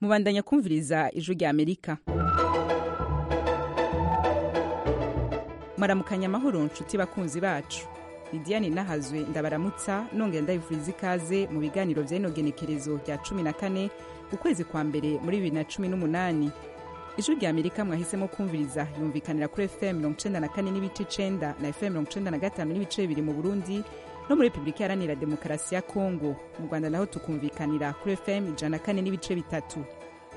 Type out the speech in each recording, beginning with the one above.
mubandanya kumviriza ijwi rya amerika maramukanya amahoro nshuti bakunzi bacu lidiyani nahazwe ndabaramutsa nongera ndabifuriza ikaze mu biganiro by'inogenekerezo rya cumi na kane ukwezi kwa mbere muri bibiri na cumi n'umunani ijwi rya amerika mwahisemo kumviriza yumvikanira kuri fm mirongo icenda na kane n'ibice icenda na fm mirongo icenda na gatanu n'ibice bibiri mu burundi no muri repubulika iharanira demokarasi ya kongo mu rwanda naho tukumvikanira kuri fm ijana na kane n'ibice bitatu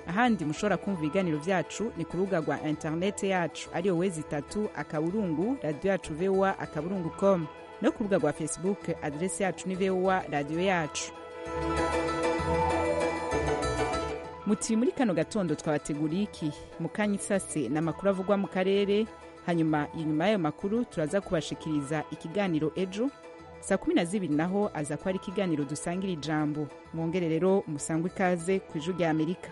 ahandi mushobora kumva ibiganiro byacu ni ku rubuga rwa interinete yacu ariyo wezi itatu akaburungu radiyo yacu vowa akaburungu com no ku rubuga rwa facebook aderesi yacu ni vowa radiyo yacu muti muri kano gatondo twabateguriye iki mukanya isase ni amakuru avugwa mu karere hanyuma inyuma y'ayo makuru turaza kubashikiriza ikiganiro ejo saa kumi na zibiri naho aza kuba ari ikiganiro dusangira ijambo mwongere rero musangwe ikaze ku ijwi rya amerika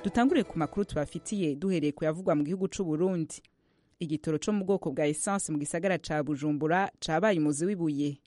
dutangure ku makuru tubafitiye duhereye ku yavugwa mu gihugu cy'u Burundi igitoro cyo mu bwoko bwa esanse mu gisagara cya bujumbura cyabaye umuzi w'ibuye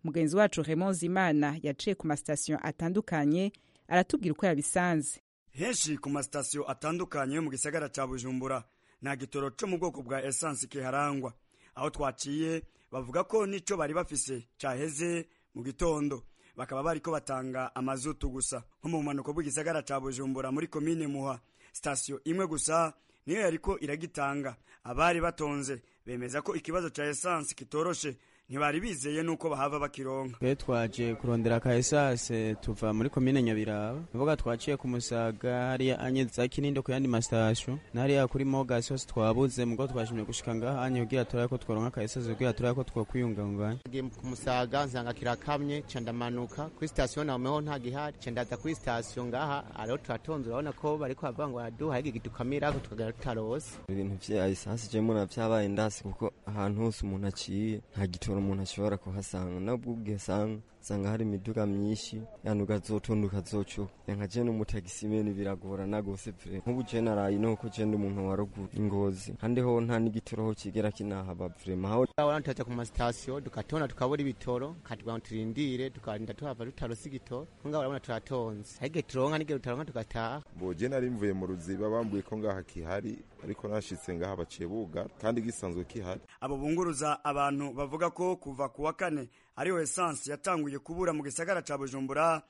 mugenzi wacu Raymond Zimana yaciye ku masitasiyo atandukanye aratubwira uko yabisanze henshi ku masitasiyo atandukanye yo mu gisagara cya bujumbura nta gitoro cyo mu bwoko bwa esanse kiharangwa aho twaciye bavuga ko n'icyo bari bafise cyaheze mu gitondo bakaba bariko batanga amazutu gusa nko mu bumanuko bw'igisagara ca bujumbura muri komine muha sitasiyo imwe gusa niyo yariko iragitanga abari batonze bemeza ko ikibazo ca esanse kitoroshe ntibari bizeye nuko bahava bakironka twe twaje kurondera ka esanse tuva muri komine nyabiraba nuvuga twaciye ku musaga hariya anye za kinindo ku yandi masitasiyo na hariya kuri mogas hose twabuze mugo twashimye gushika ngaha anye kugira turabe ko tworonka ka esanse kugira turabe ko twokwiyunganganya ngiye ku musaga nsanga kirakamye ca ndamanuka kuri sitasiyo nameho nta gihari ca ndaza kuri sitasiyo ngaha ariho turatonze urabona ko bariko bavuga ngo araduha igi gitukamirako tukagara tutarose ibintu vya esanse je mura vyabaye ndasi kuko ahantu hose umuntu aciye nta gitoro umuntu ashobora kuhasanga nabwo ubwisanga usanga hari imiduga myinshi yantu ugazotonda ukazoco yanka je n'umutagisi mene biragorana gose pre nk'ubu je naraye nuko je ndi umuntu warugu ingozi kandi ho nta n'igitoroho kigera kinahaba vrema aho urabona tutaja ku masitasiyo dukatona tukabura ibitoro katugira ngo turindire tukarinda tuhava tutarose igitoro ngaho urabona turatonze ariko turonka n'igihe tutaronka tugataha bo je nari mvuye mu ruziba bambwiye ko ngaha kihari ariko nashitse ngaha baciye bugara kandi gisanzwe kihari abo bunguruza abantu bavuga ko kuva kuwa kane ariyo esanse yatanguye kubura mu gisagara ca bujumbura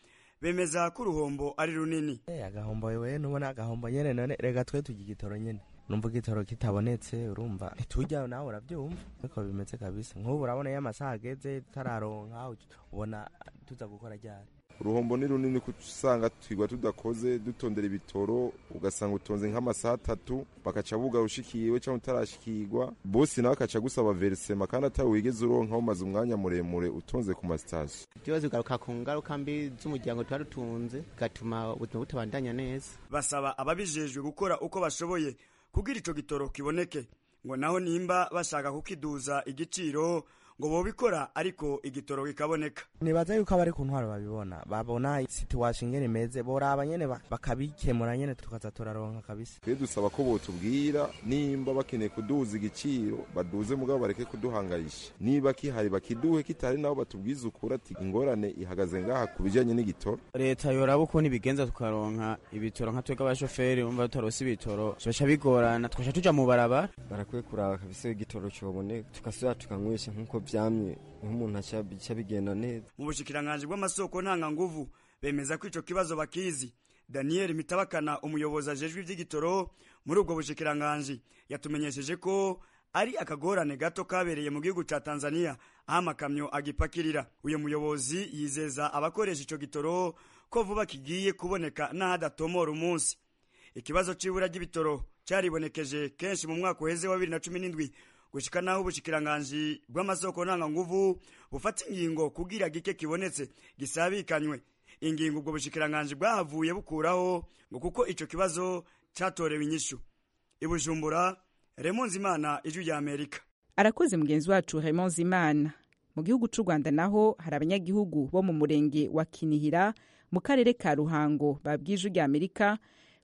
bemeza ko uruhombo ari runini agahombo wewe ntubona agahombo nyene none rega twe turya igitoro nyene numva igitoro kitabonetse urumva ntitujyayo nawe urabyumva ariko bimeze kabisa nk'ubu urabona iyo amasaha ageze tararonka ubona tuza gukora ryari uruhombo ni runini kuko usanga twigwa tudakoze dutondera ibitoro ugasanga utonze nk'amasaha atatu bakaca buga ushikiwe cyangwa utarashikirwa bosi nawe akaca gusaba verisema kandi atari wigeze uronka umaze umwanya muremure utonze ku masitasiyo ibibazo bigaruka ku ngaruka mbi z'umuryango tuba dutunze bigatuma ubuzima butabandanya neza basaba ababijejwe gukora uko bashoboye kugira ico gitoro kiboneke ngo naho nimba bashaka kukiduza igiciro ngo bobikora ariko igitoro kikaboneka nibaza yuko abari ku ntwaro babibona babona situation ngene imeze boraba nyene bakabikemura nyene tukaza turaronka kabisa twe dusaba ko botubwira nimba bakeneye kuduza igiciro baduze mugabo bareke kuduhangayisha niba kihari bakiduhe kitari nabo batubwize ukuri ati ingorane ihagaze ngaha ku bijyanye n'igitoro leta yoraba uko ntibigenza tukaronka ibitoro nka twebwe abashoferi bumva tutarose ibitoro tubaca bigorana tukaca tuja mu barabara barakwiye kuraba kabisa igitoro cyoboneka tukasubira tukanywesha nk'uko byamye nk'umuntu aca bigenda neza mu bushikiranganji bw'amasoko ntanganguvu bemeza ko ico kibazo bakizi daniel mitabakana umuyobozi ajejwe ivy'igitoro muri ubwo bushikiranganji yatumenyesheje ko ari akagorane gato kabereye mu gihugu ca tanzania aho amakamyo agipakirira uyu muyobozi yizeza abakoresha ico gitoro ko vuba kigiye kuboneka n'ahadatomora umunsi ikibazo c'ibura ry'ibitoro caribonekeje kenshi mu mwaka uheze wa bibiri na cumi n'indwi gushika naho ubushikiranganji bw'amasoko ntanganguvu bufata ingingo kugira gike kibonetse gisabikanywe ingingo ubwo bushikiranganji bwahavuye bukuraho ngo kuko ico kibazo catorewe inyishu ibujumbura Raymond Zimana ijwi rya Amerika arakoze mugenzi wacu Raymond Zimana mu gihugu c'u Rwanda naho hari abanyagihugu bo mu murenge wa Kinihira mu karere ka Ruhango babwije rya Amerika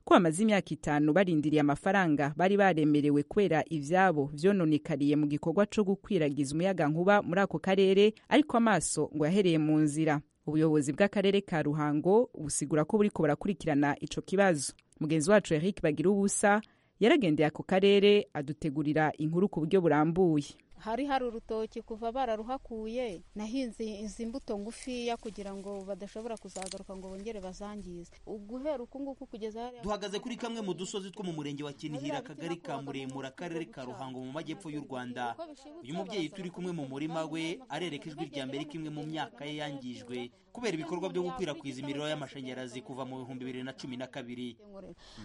ko bamaze imyaka itanu barindiriye amafaranga bari baremerewe kubera ibyabo byononekariye mu gikorwa cyo gukwiragiza umuyagankuba muri ako karere ariko amaso ngo yahereye mu nzira ubuyobozi bw'akarere ka ruhango busigura ko buriko burakurikirana ico kibazo mugenzi wacu eric bagira ubusa yaragendeye ako karere adutegurira inkuru ku buryo burambuye hari hari urutoki kuva bararuhakuye nahinze izi mbuto ngufiya kugira ngo badashobora kuzagaruka ngo bongere bazangize uguhera uku nguku kugeza hariya duhagaze kuri kamwe mu dusozi two mu murenge wa kinihira akagari ka muremure akarere ka ruhango mu majyepfo y'u rwanda uyu mubyeyi turi kumwe mu murima we arereka ijwi rya mbere ko imwe mu myaka ye yangijwe kubera ibikorwa byo gukwirakwiza imiriro y'amashanyarazi kuva mu bihumbi bibiri na cumi na kabiri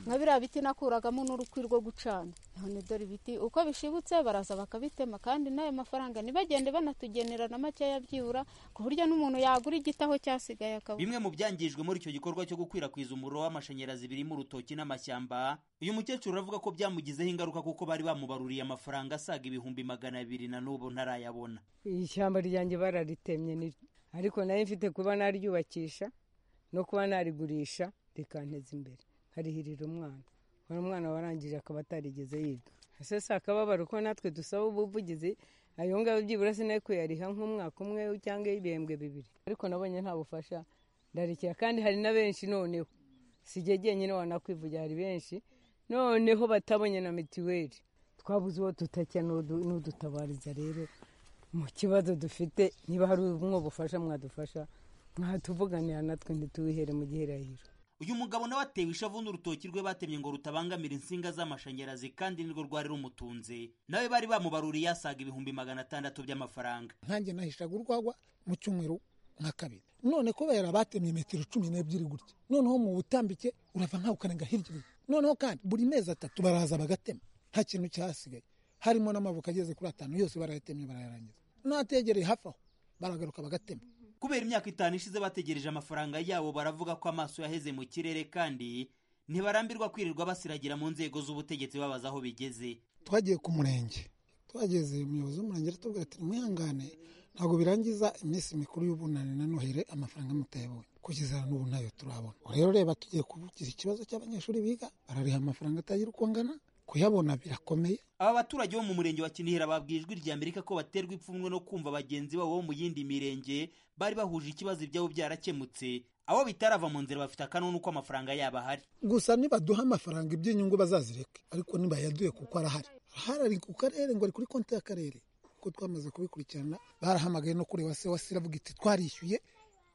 nka biriya biti nakuragamo n'urukwi rwo gucana none dore ibiti uko bishibutse baraza bakabitema kandi kandi n'ayo mafaranga ntibagende banatugenera na makeya byibura ku buryo n'umuntu yagura igitaho cyasigaye akabura bimwe mu byangijwe muri icyo gikorwa cyo gukwirakwiza umuriro w'amashanyarazi birimo urutoki n'amashyamba uyu mukecuru aravuga ko byamugizeho ingaruka kuko bari bamubaruriye amafaranga asaga ibihumbi magana abiri na n'ubu ntarayabona ishyamba ryanjye bararitemye ni ariko nayo mfite kuba naryubakisha no kuba narigurisha rikanteza imbere nkarihirira umwana umwana warangije akaba atarigeze yiga ese si akababaro ko natwe dusaba ubuvugizi ayo ngayo byibura sinayo kuyariha nk'umwaka umwe cyangwa ibihembwe bibiri ariko nabonye nta bufasha ndarekera kandi hari na benshi noneho si igihe genyine wanakwivugira hari benshi noneho batabonye na mitiweli twabuze uwo tutakira n'udutabariza rero mu kibazo dufite niba hari umwe bufasha mwadufasha mwatuvuganira natwe ntituwihere mu gihirahiro uyu mugabo nawe atewe ishavu n'urutoki rwe batemye ngo rutabangamira insinga z'amashanyarazi kandi nirwo rwari rumutunze nawe bari bamubaruriye asaga ibihumbi magana atandatu by'amafaranga nkanjye nahishaga urwagwa mu cyumweru nka kabiri none kubera batemye metero cumi n'ebyiri gutya noneho mu butambike urava nkaho ukarenga hirya noneho kandi buri mezi atatu baraza bagatema nta kintu cyahasigaye harimo n'amavuko ageze kuri atanu yose barayatemye barayarangiza n'ategereye hafi aho baragaruka bagatema kubera imyaka itanu ishize bategereje amafaranga yabo baravuga ko amaso yaheze mu kirere kandi ntibarambirwa kwirirwa basiragira mu nzego z'ubutegetsi babaza aho bigeze twagiye ku murenge twageze umuyobozi w'umurenge aratubwira ati mwihangane ntabwo birangiza iminsi mikuru y'ubunani na nohire amafaranga mutayabonye kugeza n'ubu ntayo turabona rero reba tugiye kuvugira ikibazo cy'abanyeshuri biga barariha amafaranga atagira uko angana kuyabona birakomeye aba baturage bo mu murenge wa kinihira babwiye ijwi rya amerika ko baterwa ipfunwe no kumva bagenzi babo bo mu yindi mirenge bari bahuje ikibazo ibyabo byarakemutse abo bitarava mu nzira bafite akanunu ko amafaranga yabo ahari gusa nibaduha amafaranga iby'inyungu bazazireke ariko ntibayaduye kuko arahari ahari ari ku karere ngo ari kuri konti y'akarere kuko twamaze kubikurikirana barahamagaye no kureba se wasi iravuga iti twarishyuye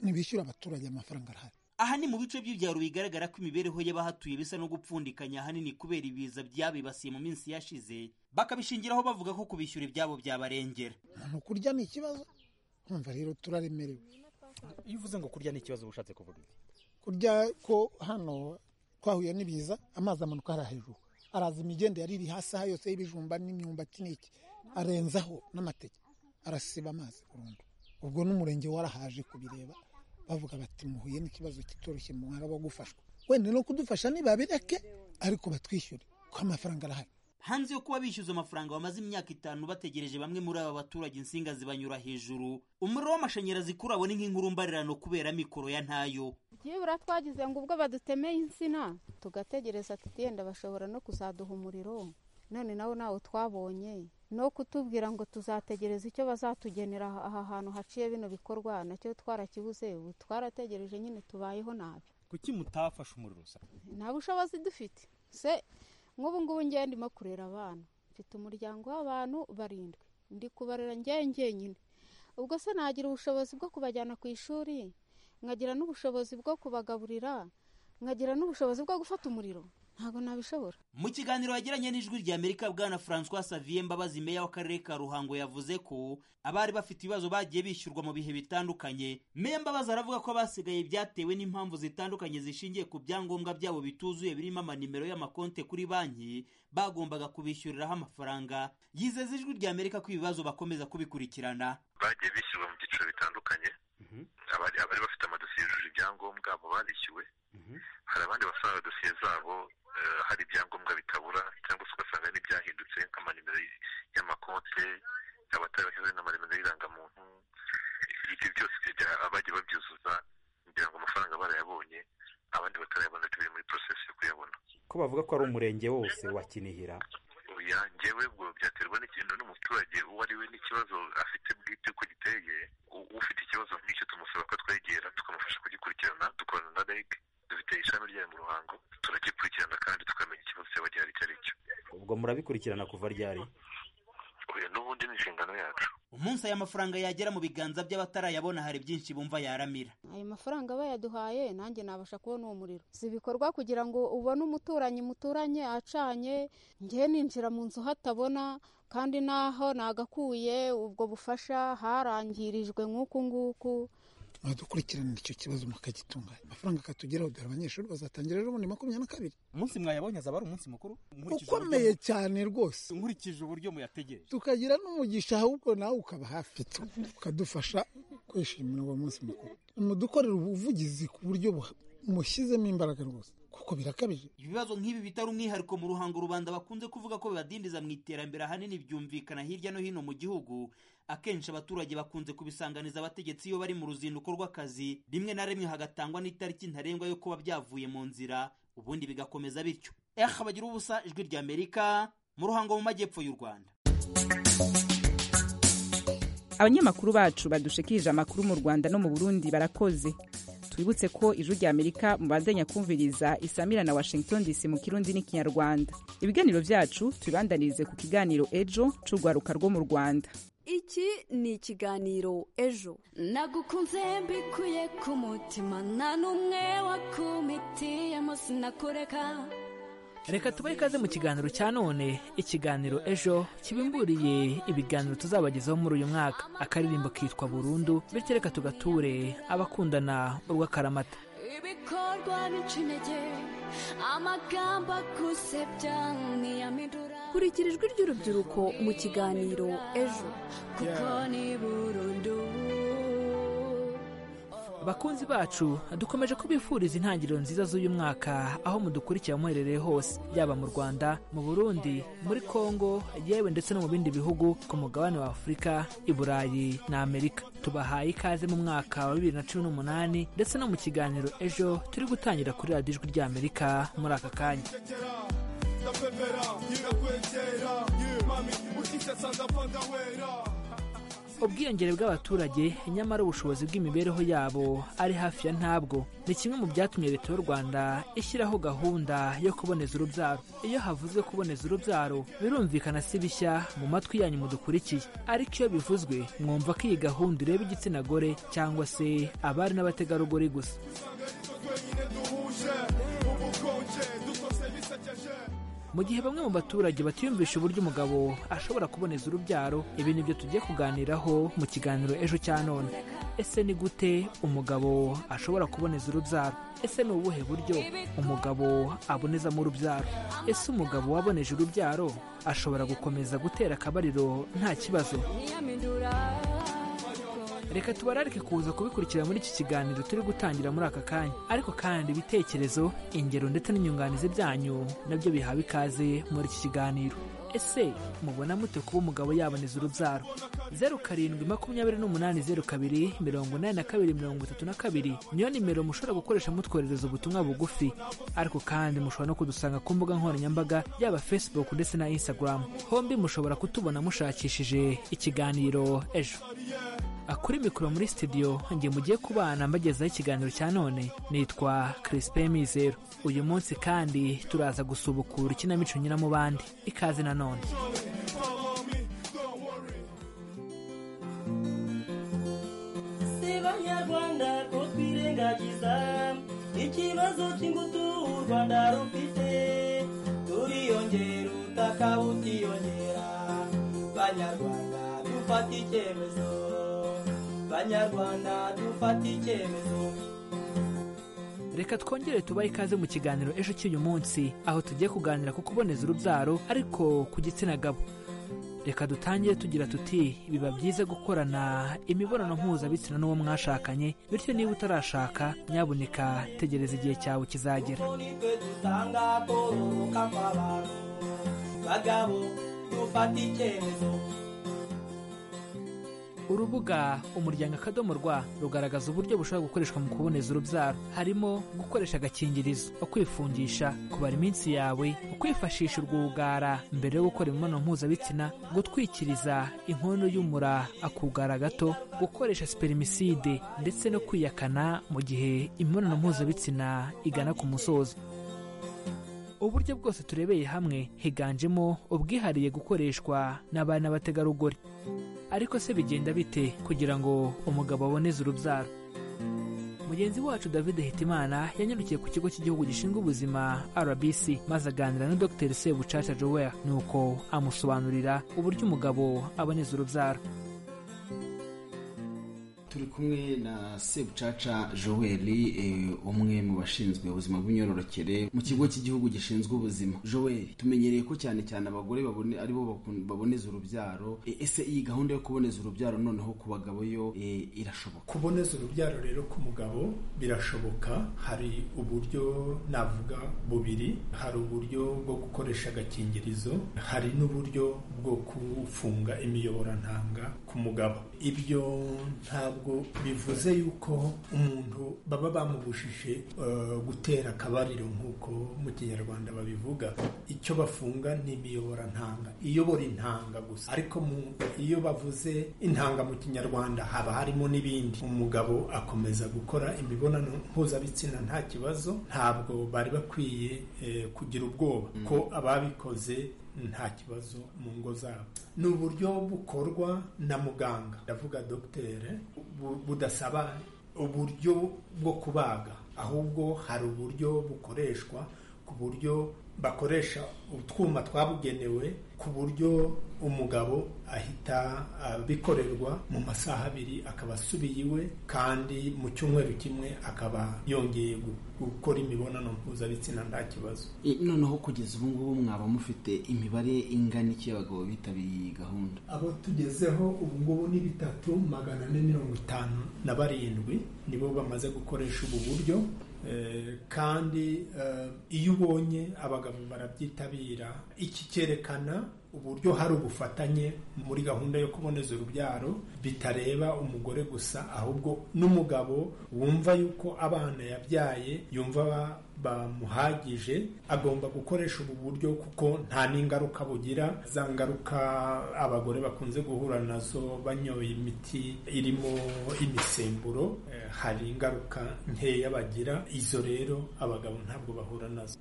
ntibishyura abaturage amafaranga arahari aha ni mu bice by'ibyaro bigaragara ko imibereho y'abahatuye bisa no gupfundikanya ahanini kubera ibiza byabibasiye mu minsi yashize bakabishingiraho bavuga ko kubishyura ibyabo byabarengera umuntu kurya ni ikibazo nkumva rero turaremerewe iyo uvuze ngo kurya ni ikibazo uba ushatse kuvuga iki kurya ko hano twahuye n'ibiza amazi amanuka hariya hejuru araza imigende yari iri hasi aha yose y'ibijumba n'imyumbati n'iki arenzaho n'amateke arasiba amazi burundu ubwo n'umurenge warahaje kubireba bavuga bati muhuye n'ikibazo kitoroshye mwaba gufashwa wenda no kudufasha ntibabireke ariko batwishyure kuko amafaranga arahari hanze yo kuba bishyuza amafaranga bamaze imyaka itanu bategereje bamwe muri aba baturage insinga zibanyura hejuru umuriro w'amashanyarazi kuri abo ni nk'inkurumbarirano kubera mikoro ya ntayo byibura twagize ngo ubwo badutemeye insina tugategereza ati yenda bashobora no kuzaduha umuriro none nawo nawo twabonye no kutubwira ngo tuzategereza icyo bazatugenera aha hantu haciye bino bikorwa nacyo twarakibuze ubu twarategereje nyine tubayeho nabi kuki mutafashe umuriro se nta bushobozi dufite se nk'ubu ngubu ngewe ndimo kurera abana mfite umuryango w'abantu barindwi ndi kubarera ngewe ngenyine ubwo se nagira ubushobozi bwo kubajyana ku ishuri nkagira n'ubushobozi bwo kubagaburira nkagira n'ubushobozi bwo gufata umuriro ntabwo nabishobora mu kiganiro yagiranye n'ijwi rya amerika bwana francois savier mbabazi meya w'akarere ka ruhango yavuze ko abari bafite ibibazo bagiye bishyurwa mu bihe bitandukanye meya mbabazi aravuga ko abasigaye byatewe n'impamvu zitandukanye zishingiye ku byangombwa byabo bituzuye birimo amanimero y'amakonte kuri banki bagombaga kubishyuriraho amafaranga yizeza ijwi rya amerika ko ibibazo bakomeza kubikurikirana bagiye bishyurwa mu byiciro bitandukanye abari bafite amadosiye yujuje ibyangombwa abo barishyuwe hari abandi basanga dosiye zabo hari ibyangombwa bitabura cyangwa se ugasanga n'ibyahindutse nk'amanimero y'amakonte abatari bashyize n'amanimero y'irangamuntu ibyo byose abagiye babyuzuza kugira ngo amafaranga barayabonye abandi batarayabona biri muri porosesi yo kuyabona ko bavuga ko ari umurenge wose wa kinihira oya ngewe ubwo byaterwa n'ikintu n'umuturage uwo ari we n'ikibazo afite bwite uko giteye u- ufite ikibazo nk'icyo tumusaba ko twegera tukamufasha kugikurikirana dukorana na reg dufite ishami ryayo mu ruhango turagikurikirana kandi tukamenya ikibazo cyaba gihari icyo ari cyo ubwo murabikurikirana kuva ryari oya n'ubundi ni inshingano yacu umunsi aya mafaranga yagera mu biganza by'abatarayabona hari byinshi bumva yaramira ayo mafaranga bayaduhaye nanjye nabasha kubona uwo muriro si ibikorwa kugira ngo ubone umuturanyi muturanye acanye ngewe ninjira mu nzu hatabona kandi naho nagakuye ubwo bufasha harangirijwe nk'uku nguku mwadukurikiranira icyo kibazo mukagitunganya amafaranga akatugeraho dore abanyeshuri bazatangira rero muri makumyabiri na kabiri umunsi mwayabonye azaba ari umunsi mukuru Nkurikije ukomeye uburyo- cyane rwose nkurikije uburyo muyategereje tukagira n'umugisha ahubwo nawe ukaba hafi tu- ukadufasha kwishimira uwo munsi mukuru mudukorera ubuvugizi ku buryo buha- mushyizemo imbaraga rwose kuko birakabije ibibazo nk'ibi bitari umwihariko mu ruhango rubanda bakunze kuvuga ko bibadindiza mu iterambere ahanini byumvikana hirya no hino mu gihugu akenshi abaturage bakunze kubisanganiza abategetsi iyo bari mu ruzinduko rw'akazi rimwe na rimwe hagatangwa n'itariki ntarengwa yo kuba byavuye mu nzira ubundi bigakomeza bityo eh bagira ubusa ijwi ry'amerika mu ruhango mu majyepfo y'u rwanda abanyamakuru bacu badushikirije amakuru mu rwanda no mu burundi barakoze twibutse ko ijwi rya amerika mubandanya kumviriza isamira na washington dc mu kirundi n'ikinyarwanda ibiganiro byacu tubibandanirize ku kiganiro ejo c'urwaruka rwo mu rwanda iki ni ikiganiro ejo nagukunze mbikuye ku mutima nta n'umwe wakumitiyemo sinakureka reka tubahe ikaze mu kiganiro cya none ikiganiro ejo kibimburiye ibiganiro tuzabagezaho muri uyu mwaka akaririmbo kitwa burundu bityo reka tugature abakundana urw'akaramata ibikorwa bica intege amagambo agusebya ntiyamidura kurikira ijwi ry'urubyiruko mu kiganiro ejo kuko ni burundu bakunzi bacu dukomeje kubifuriza intangiriro nziza z'uyu mwaka aho mudukurikira muherereye hose yaba mu rwanda mu burundi muri kongo yewe ndetse no mu bindi bihugu ku mugabane wa afurika i burayi na amerika tubahaye ikaze mu mwaka wa bibiri na cumi n'umunani ndetse no mu kiganiro ejo turi gutangira kuri radiyo ijwi rya amerika muri aka kanya ubwiyongere bw'abaturage nyamara ubushobozi bw'imibereho yabo ari hafi ya ntabwo ni kimwe mu byatumye leta y'u rwanda ishyiraho gahunda yo kuboneza urubyaro iyo havuzwe kuboneza urubyaro birumvikana si bishya mu matwi yanyu mudukurikiye ariko iyo bivuzwe mwumva ko iyi gahunda ireba igitsina gore cyangwa se abari n'abategarugori gusa mu gihe bamwe mu baturage batiyumvisha uburyo umugabo ashobora kuboneza urubyaro ibi ni byo tugiye kuganiraho mu kiganiro ejo cya none ese ni gute umugabo ashobora kuboneza urubyaro ese ni ubuhe buryo umugabo abonezamo urubyaro ese umugabo waboneje urubyaro ashobora gukomeza gutera akabariro nta kibazo ntiyamidura reka tubararike kuza kubikurikira muri iki kiganiro turi gutangira muri aka kanya ariko kandi ibitekerezo ingero ndetse n'inyunganizi byanyu nabyo bihawe ikaze muri iki kiganiro ese mubona mute kuba umugabo yaboneza urubyaro zeru karindwi makumyabiri n'umunani zeru kabiri mirongo inani na kabiri mirongo itatu na kabiri niyo nimero mushobora gukoresha mutwoherereza ubutumwa bugufi ariko kandi mushobora no kudusanga ku mbuga nkoranyambaga yaba facebook ndetse na instagram hombi mushobora kutubona mushakishije ikiganiro ejo kuri mikoro muri studio njye mugiye kubana mbagezaho ikiganiro cya none nitwa Crispin Mizero uyu munsi kandi turaza gusubukura ikinamico nyina mu bandi ikaze na none si banyarwanda ko twirengagiza ikibazo cy'ingutu u rwanda rufite turiyongera ubutaka bukiyongera banyarwanda dufata icyemezo banyarwanda dufata icyemezo reka twongere tubahe ikaze mu kiganiro ejo cy'uyu munsi aho tugiye kuganira ku kuboneza urubyaro ariko ku gitsina gabo reka dutangire tugira tuti biba byiza gukorana imibonano mpuzabitsina n'uwo mwashakanye bityo niba utarashaka nyabuneka tegereza igihe cyawe kizagera nitwe dutanga kororoka kw'abantu bagabo dufata icyemezo urubuga umuryango akadomo rwa rugaragaza uburyo bushobora gukoreshwa mu kuboneza urubyaro harimo gukoresha agakingirizo ukwifungisha kubara iminsi yawe ukwifashisha urwugara mbere yo gukora imibonano mpuzabitsina gutwikiriza inkono y'umura akugara gato gukoresha siperimiside ndetse no kwiyakana mu gihe imibonano mpuzabitsina igana ku musozo uburyo bwose turebeye hamwe higanjemo ubwihariye gukoreshwa n'abana b'abategarugori ariko se bigenda bite kugira ngo umugabo aboneze urubyaro mugenzi wacu david hitimana yanyarukiye ku kigo cy'igihugu gishinzwe ubuzima rbc maze aganira na dr sebucaca joel nuko amusobanurira uburyo umugabo aboneza urubyaro turi kumwe na sebucaca joel umwe mu bashinzwe ubuzima bw'imyororokere mu kigo cy'igihugu gishinzwe ubuzima joel tumenyereye ko cyane cyane abagore babone aribo baboneza urubyaro ese iyi gahunda yo kuboneza urubyaro noneho ku bagabo yo irashoboka kuboneza urubyaro rero ku mugabo birashoboka hari uburyo navuga bubiri hari uburyo bwo gukoresha agakingirizo hari n'uburyo bwo kufunga imiyoborantanga ku mugabo ibyo ntabwo ntabwo bivuze yuko umuntu baba bamubujije gutera akabariro nk'uko mu kinyarwanda babivuga icyo bafunga ni imiyoborantanga iyobora intanga gusa ariko iyo bavuze intanga mu kinyarwanda haba harimo n'ibindi umugabo akomeza gukora imibonano mpuzabitsina nta kibazo ntabwo bari bakwiye kugira ubwoba ko ababikoze nta kibazo mu ngo zabo ni uburyo bukorwa na muganga ndavuga dogiteri budasaba uburyo bwo kubaga ahubwo hari uburyo bukoreshwa ku buryo bakoresha utwuma twabugenewe ku buryo umugabo ahita bikorerwa mu masaha abiri akaba asubiye iwe kandi mu cyumweru kimwe akaba yongeye gukora imibonano mpuzabitsina nta kibazo noneho kugeza ubu ngubu mwaba mufite imibare ingana iki y'abagabo bitabiriye iyi gahunda abo tugezeho ubu ngubu ni bitatu magana ane mirongo itanu na barindwi nibo bamaze gukoresha ubu buryo kandi iyo ubonye abagabo barabyitabira iki cyerekana uburyo hari ubufatanye muri gahunda yo kuboneza urubyaro bitareba umugore gusa ahubwo n'umugabo wumva yuko abana yabyaye yumva bamuhagije agomba gukoresha ubu buryo kuko nta n'ingaruka bugira za ngaruka abagore bakunze guhura nazo banyoye imiti irimo imisemburo hari ingaruka nkeya bagira izo rero abagabo ntabwo bahura nazo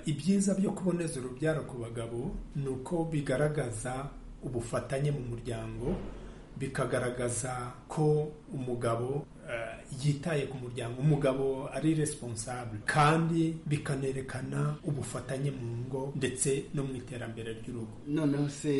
ibyiza byo kuboneza urubyaro ku bagabo ni uko bigaragaza ubufatanye mu muryango bikagaragaza ko umugabo yitaye ku muryango umugabo ari responsable kandi bikanerekana ubufatanye mu ngo ndetse no mu iterambere ry'urugo noneho se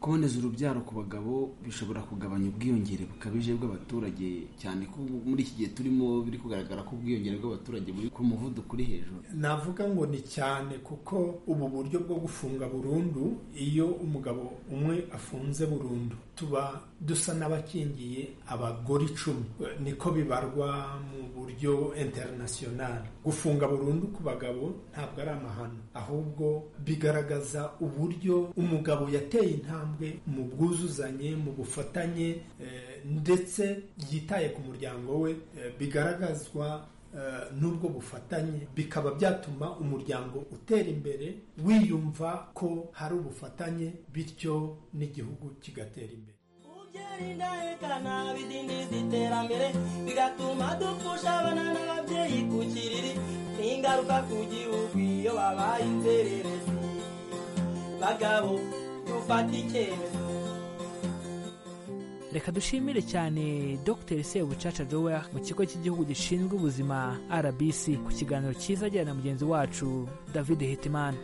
kuboneza urubyaro ku bagabo bishobora kugabanya ubwiyongere bukabije bw'abaturage cyane ko muri iki gihe turimo biri kugaragara ko ubwiyongere bw'abaturage buri ku muvuduko uri hejuru navuga ngo ni cyane kuko ubu buryo bwo gufunga burundu iyo umugabo umwe afunze burundu tuba dusa n'abakingiye abagore icumi niko bibarwa mu buryo interinasiyonari gufunga burundu ku bagabo ntabwo ari amahano ahubwo bigaragaza uburyo umugabo yateye intambwe mu bwuzuzanye mu bufatanye ndetse yitaye ku muryango we bigaragazwa n'ubwo bufatanye bikaba byatuma umuryango utera imbere wiyumva ko hari ubufatanye bityo n'igihugu kigatera imbere indahekana bidindiza iterambere bigatuma dupfusha abana n'ababyeyi ku kiriri n'ingaruka ku gihugu iyo babaye inzererezi bagabo dufata icyemezo reka dushimire cyane dr sebucaca joel mu kigo cy'igihugu gishinzwe ubuzima rbc ku kiganiro cyiza ajyana na mugenzi wacu david hitimana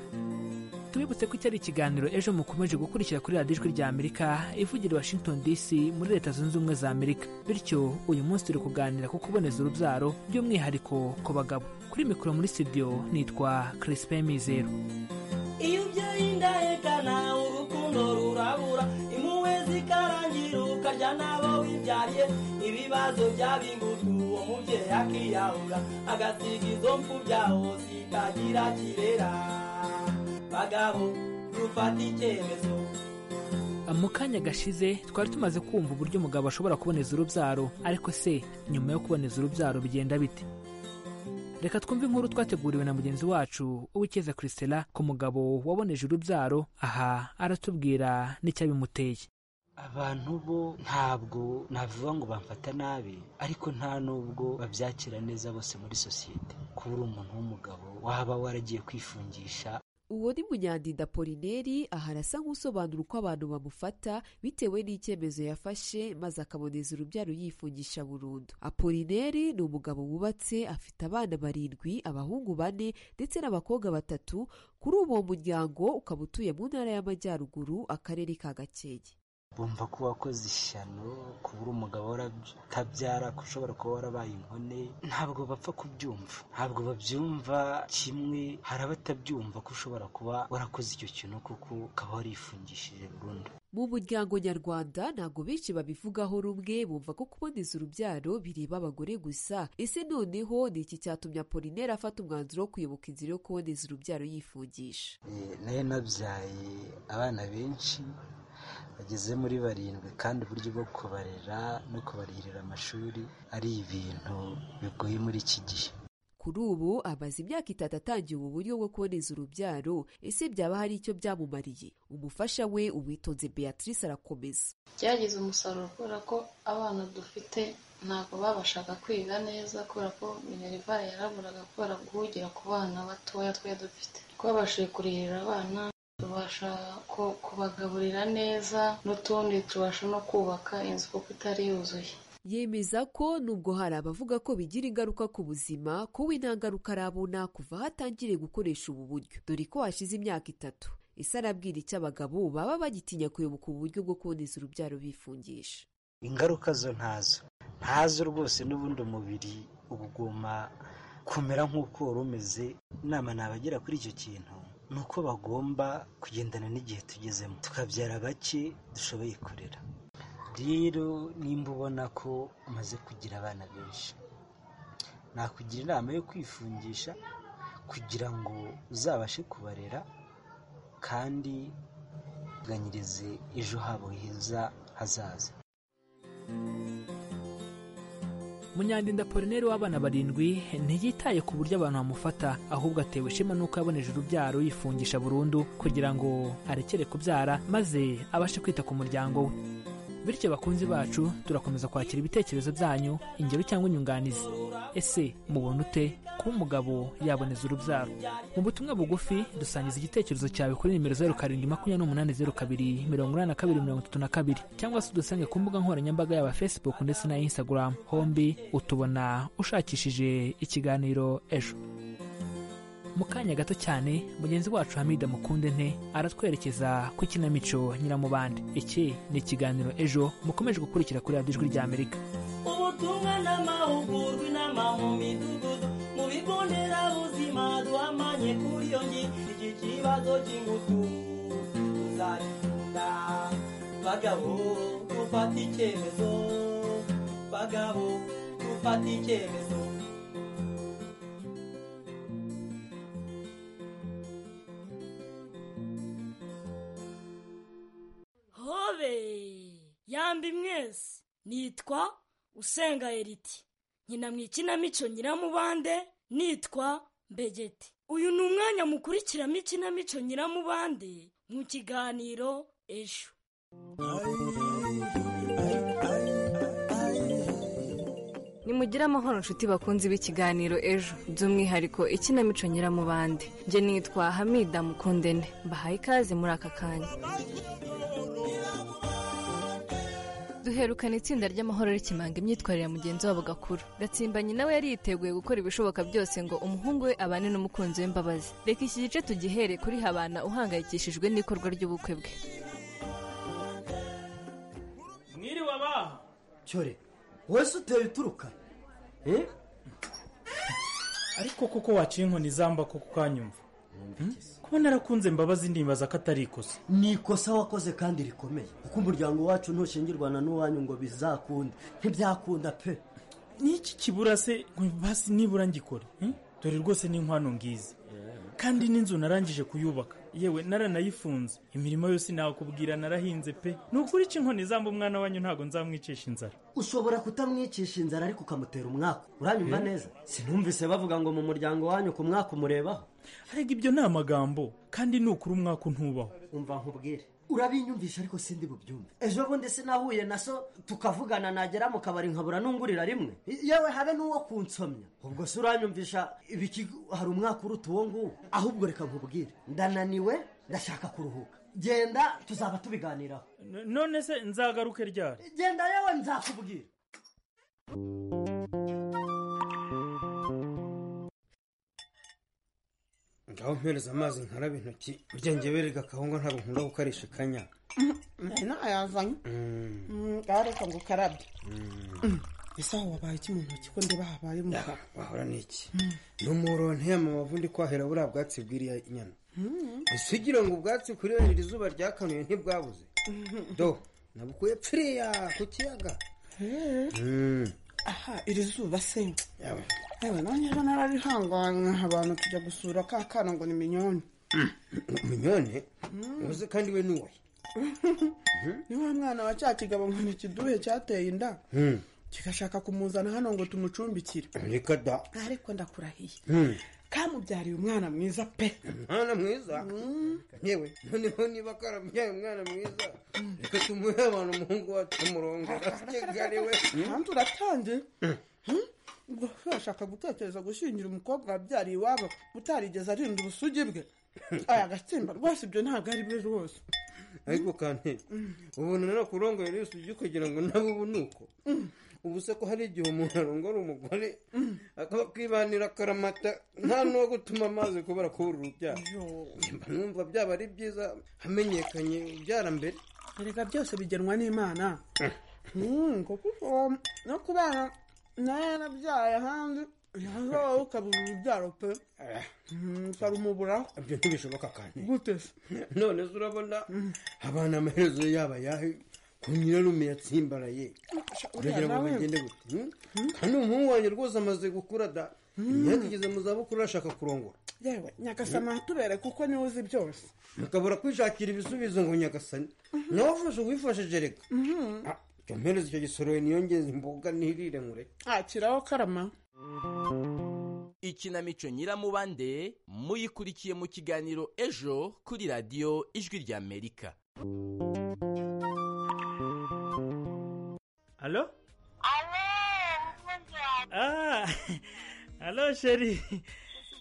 tubibutse ko cyari ikiganiro ejo mukomeje gukurikira kuri radiyo ijwi rya amerika ivugira washington dc muri leta zunze ubumwe za amerika bityo uyu munsi turi kuganira ku kuboneza urubyaro by'umwihariko ku bagabo kuri mikoro muri studio nitwa crispin mizero iyo ubyeyi indahekana urukundo rurabura impuhwe zikarangira ukarya n'abo wibyariye ibibazo byaba ingutu uwo mubyeyi akiyahura agasiga izo mfubya hose itagira kirera bagabo dufata icyemezo mu kanya gashize twari tumaze kumva uburyo umugabo ashobora kuboneza urubyaro ariko se nyuma yo kuboneza urubyaro bigenda bite reka twumve inkuru twateguriwe na mugenzi wacu uwikeze christela ku mugabo waboneje urubyaro aha aratubwira n'icyabimuteye abantu bo ntabwo navuga ngo bamfata nabi ariko nta n'ubwo babyakira neza bose muri sosiyete kuba uri umuntu w'umugabo waba waragiye kwifungisha uwo ni munyandinda polineri aha arasa nk'usobanura uko abantu bamufata bitewe n'icyemezo yafashe maze akaboneza urubyaro yifungisha burundu apolineri ni umugabo wubatse afite abana barindwi abahungu bane ndetse n'abakobwa batatu kuri uwo muryango ukaba utuye mu ntara y'amajyaruguru akarere ka gakenke bumva ko wakoze ishyano kuba uri umugabo waratabyara ko ushobora kuba warabaye inkone ntabwo bapfa kubyumva ntabwo babyumva kimwe hari abatabyumva ko ushobora kuba warakoze icyo kintu kuko ukaba warifungishije burundu mu muryango nyarwanda ntabwo benshi babivugaho rumwe bumva ko kuboneza urubyaro bireba abagore gusa ese noneho ni iki cyatumye apolineri afata umwanzuro wo kuyoboka inzira yo kuboneza urubyaro yifungisha Eh, nayo nabyaye abana benshi bageze muri barindwi kandi uburyo bwo kubarera no kubarihirira amashuri ari ibintu bigoye muri iki gihe kuri ubu amaze imyaka itatu atangiye ubu buryo bwo kuboneza urubyaro ese byaba hari icyo byamumariye umufasha we uwitonze beatrice arakomeza byagize umusaruro kubera ko abana dufite ntabwo babashaga kwiga neza kubera ko minerivare yaraburaga kubera guhugira ku bana batoya twari dufite twabashije kurihirira abana tubasha ko- kubagaburira neza n'utundi tubasha no kubaka inzu kuko itari yuzuye yemeza ko nubwo hari abavuga ko bigira ingaruka ku buzima kuba ntangaruka arabona kuva aho atangiriye gukoresha ubu buryo dore ko hashize imyaka itatu ese arabwira icyo abagabo baba bagitinya kuyoboka ubu buryo bwo kuboneza urubyaro bifungisha ingaruka zo ntazo ntazo rwose n'ubundi umubiri uba uguma kumera nk'uko wari umeze inama nabagera kuri icyo kintu ni uko bagomba kugendana n'igihe tugezemo tukabyara bake dushoboye kurera rero nimba ubona ko umaze kugira abana benshi nakugira inama yo kwifungisha kugira ngo uzabashe kubarera kandi uteganyirize ejo habo heza hazaza munyandinda polineri w'abana barindwi ntiyitaye ku buryo abantu bamufata ahubwo atewe ishema n'uko yaboneje urubyaro yifungisha burundu kugira ngo arekere kubyara maze abashe kwita ku muryango we bityo bakunzi bacu turakomeza kwakira ibitekerezo byanyu ingero cyangwa inyunganizi ese mubona ute kuba umugabo yaboneza urubyaro mu butumwa bugufi dusangiza igitekerezo cyawe kuri nimero zeru karindwi makumyabiri n'umunani zeru kabiri mirongo inani na kabiri mirongo itatu na kabiri cyangwa se udusange ku mbuga nkoranyambaga yaba facebook ndetse na instagram hombi utubona ushakishije ikiganiro ejo mu kanya gato cyane mugenzi wacu hamida mukunde nte aratwerekeza ku ikinamico nyiramubande iki ni ikiganiro ejo mukomeje gukurikira kuri radiyo ijwi ry'amerika ubutumwa n'amahugurwa inama mu midugudu mu bigo nderabuzima duhamanye kuri iyo ngingo iki kibazo cy'ingutu tuzagikunda bagabo dufata icyemezo bagabo dufata icyemezo hobe yambi mwese nitwa usenga eriti nkina mu ikinamico nyiramubande nitwa mbegeti uyu ni umwanya mukurikiramo ikinamico nyiramubande mu kiganiro ejo nimugire amahoro inshuti bakunzi b'ikiganiro ejo by'umwihariko ikinamico nyiramubande njye nitwa hamida mukundene mbahaye ikaze muri aka kanya duherukana itsinda ry'amahoro rikimanga imyitwarire ya mugenzi wabo gakuru gatsimbanyi nawe yari yiteguye gukora ibishoboka byose ngo umuhungu we abane n'umukunzi we mbabazi reka iki gice tugihere kuri habana uhangayikishijwe n'ikorwa ry'ubukwe bwe mwiriwe abaha cyore wowe se uteye uturuka eh ariko koko waciye inkoni zamba ko kukanyumva kuba narakunze mbabazi ndibaza ko atari ikosa ni ikosa wakoze kandi rikomeye kuko umuryango wacu ntushingirwana n'uwanyu ngo bizakunda ntibyakunda pe n'iki kibura se basi nibura ngikore eh? dore rwose n'inkwano ngizi kandi n'inzu narangije kuyubaka yewe naranayifunze imirimo yose nakubwira narahinze pe ni ukuri iki inkoni zamba umwana wanyu ntabwo nzamwicisha inzara ushobora kutamwicisha inzara ariko ukamutera umwaka uranyumva neza sinumvise bavuga ngo mu muryango wanyu ku mwaka umurebaho arega ibyo ni amagambo kandi nukuri umwaka ntubaho umva nkubwire urabinyumvisha ariko sindi bubyumve ejo bundi sinahuye na so tukavugana nagera mu kabari nkabura n'ungurira rimwe yewe habe n'uwo kunsomya ubwo se uranyumvisha ibiki hari umwaka uruta uwo nguwo ahubwo reka nkubwire ndananiwe ndashaka kuruhuka genda tuzaba tubiganiraho none se nzagaruke ryari genda yewe nzakubwira ngaho mpereza amazi nkarabe intoki burya njye berega akahunga ntabwo nkunda gukarisha ikanya nari nayazanye areka ngo ukarabye ese aho wabaye iki mu ntoki ko ndeba habaye umukara wahora ni iki ni umuronteye amabavu ndi kwahera buriya bwatsi bw'iriya nyana ese ugira ngo ubwatsi kuri wenda iri zuba ryakanuye ntibwabuze do nabukuye pfiriya ku kiyaga Mm. aha iri zuba se yewe nanjye rero nararihanganye abantu tujya gusura ka kana ngo ni minyoni umunyone uzi kandi we ni uwe ni wa mwana wa cya kigabo ngo ni ikiduhe cyateye inda Mm. kigashaka kumuzana hano ngo tumucumbikire reka da ariko ndakurahiye Mm. kamubyariye umwana mwiza pe umwana mwiza yewe noneho niba karabyaye umwana mwiza reka tumuhe abantu umuhungu wacu umurongora kigali we kandi uratangiye Hmm? ubwo se washaka gutekereza gushingira umukobwa wabyariye iwabo utarigeze arinda ubusugi bwe aya gatsimba rwose ibyo ntabwo ari byo rwose ariko kandi ubona no kurongora yose ujye kugira ngo nawe ubu ni uko ubu se ko hari igihe umuntu arongora umugore akaba kwibanira akaramata nta n'uwo gutuma amazi kubera kubura urubyaro mba numva byaba ari byiza hamenyekanye ubyara mbere erega byose bigenwa n'imana Hmm, kuko uwo- no kubana nawe yarabyaye ahandi yaza wowe ukabura urubyaro pe Hmm, ukarumuburaho ibyo ntibishoboka kandi gute se none se urabona abana amaherezo yaba ayahe ku nyirarume yatsimbaraye uragira ngo nawe. bagende gute Hmm? kandi umuhungu wanjye rwose amaze gukura da yageze mu zabukuru arashaka kurongora yewe nyagasama tubere kuko niwe uzi byose mukabura kwishakira ibisubizo ngo nyagasani nawe ufashe uwifashije reka jya mpereza icyo gisoro niyongeze imboga nirire nkure akiraho karama ikinamico nyiramubande muyikurikiye mu kiganiro ejo kuri radiyo ijwi ry'amerika alo Ah, alo sheri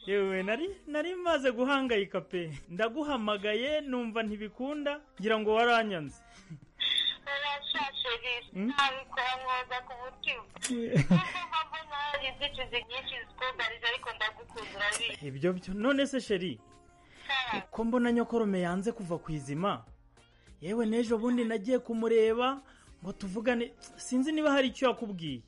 yewe nari nari maze guhangayika pe ndaguhamagaye numva ntibikunda ngira ngo waranyanze nabikora mwoza ku mutima Nubwo mpamvu nawe inzitizi nyinshi zikugarije ariko ndagukunda urabizi ibyo byo none se sheri uko mbona nyokorome yanze kuva ku izima yewe n'ejo bundi nagiye kumureba ngo tuvugane sinzi niba hari icyo yakubwiye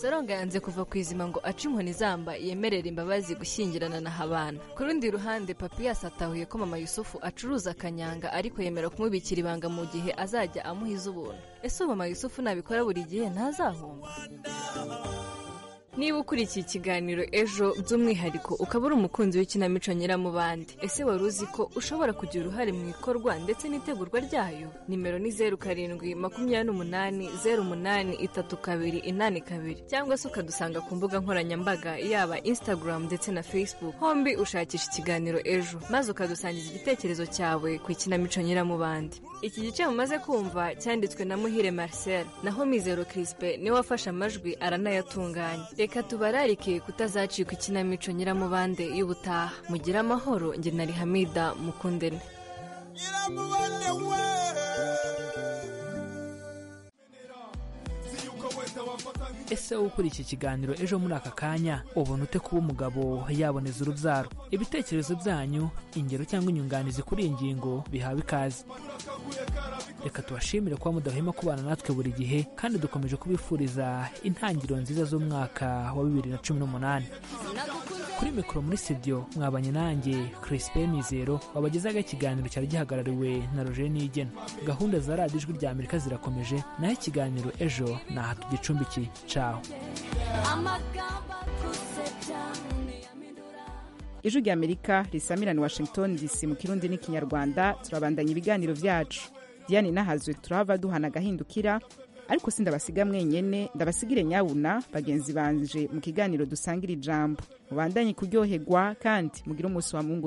soronga yanze kuva ku izima ngo ace inkoni zamba yemerera imbabazi gushyingirana na habana ku rundi ruhande papiyasi atahuye ko mama yusufu acuruza akanyanga ariko yemera kumubikira ibanga mu gihe azajya amuha iz'ubuntu ese ubu mama yusufu nabikora buri gihe ntazahomba niba ukurikiye ikiganiro ejo by'umwihariko ukaba uri umukunzi w'ikinamico nyiramubande ese wari uzi ko ushobora kugira uruhare mu ikorwa ndetse n'itegurwa ryayo nimero ni zeru karindwi makumyabiri n'umunani zeru umunani itatu kabiri inani kabiri cyangwa se ukadusanga ku mbuga nkoranyambaga yaba instagram ndetse na facebook hombi ushakisha ikiganiro ejo maze ukadusangiza igitekerezo cyawe ku ikinamico nyiramubande iki gice mumaze kumva cyanditswe na muhire marcel naho mizero crispe niwe wafashe amajwi aranayatunganya reka tubararike kutazacika ikinamico nyiramubande y'ubutaha mugire amahoro njye na rihamida mukundene ese wowe ukurikiye ikiganiro ejo muri aka kanya ubona ute kuba umugabo yaboneza urubyaro ibitekerezo byanyu ingero cyangwa inyunganizi kuri iyi ngingo bihawe ikaze reka tubashimire kuba mudahwema kubana natwe buri gihe kandi dukomeje kubifuriza intangiriro nziza z'umwaka wa bibiri na cumi n'umunani nagukunze kuri mikoro muri studio mwabanye nanjye Crispin Mizero wabagezaga ikiganiro cyari gihagarariwe na Roger Nigena gahunda za radiyo ijwi rya Amerika zirakomeje naho ikiganiro ejo naha tugicumbikiye caho amagamba akusebya ijwi rya amerika risamirana washington dc mu kirundi n'ikinyarwanda turabandanya ibiganiro byacu diane nahazwe turahava duhana agahindukira ariko si ndabasiga mwenyene ndabasigire nyabuna bagenzi banje mu kiganiro dusangira ijambo mubandanye kuryoherwa kandi mugire umunsi wa mungu